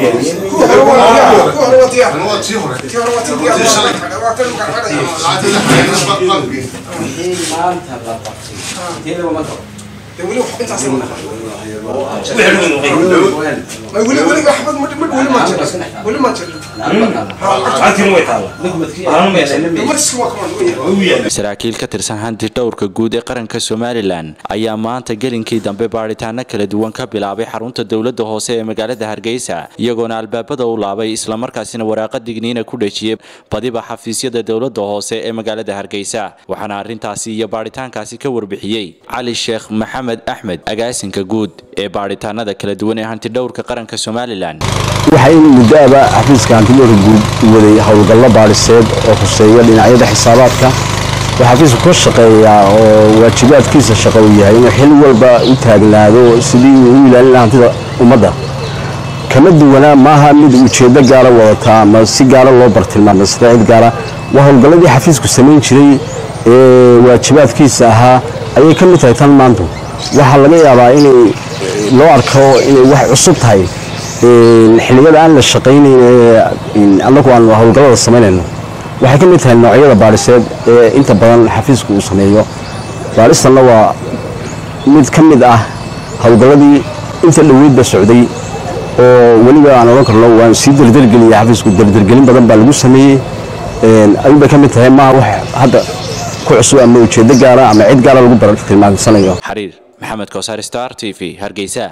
maanta la qabtay inteedaba ma qabo saraakiil ka tirsan hanti dhowrka guud ee qaranka somalilan ayaa maanta gelinkii dambe baadhitaano kala duwan ka bilaabay xarunta dowlada hoose ee magaalada hargeysa iyagoona albaabada u laabay islamarkaasina waraaqa digniina ku dhejiyay badiba xafiisyada dowlada hoose ee magaalada hargeysa waxaana arintaasi iyo baadhitaankaasi ka warbixiyey cali sheekh maxamed axmed agaasinka guud ee baadhitaanada kala duwan ee hanti dhowrka qaranka somalilan waxaa in muddo aba xafiiska hantidhowrka guud waday howlgallo baadhiseed oo khuseeya dhinacyada xisaabaadka waxaa xafiisku ka shaqeeyaa oo waajibaadkiisa shaqo uu yahay inuu xil walba u taagnaado sidii uu u ilaalin lahaa hantida ummadda kama duwanaa maaha mid ujeeddo gaara wadataa ama si gaara loo bartilmaamay sida cid gaara waa howlgalladii xafiisku samayn jiray ee waajibaadkiisa ahaa ayay ka mid tahay tan maantu waxaa laga yaabaa inay loo arko inay wax cusub tahay xilliyada aan la shaqaynayn ee annagu aan howlgallada samaynayno waxay ka mid tahay noocyada baadhiseed ee inta badan xafiisku uu sameeyo baadhistanna waa mid ka mid ah howlgalladii inta dhoweydba socday oo weliba aan odhan karno waan sii derdergeliyay xafiisku derdergelin badan baa lagu sameeyey ayuunbay ka mid tahay maaha wax hadda ku cusub ama ujeeddo gaara ama cid gaara lagu bartilmaamsanayo xariir maxamed kowsar star t v hargeysa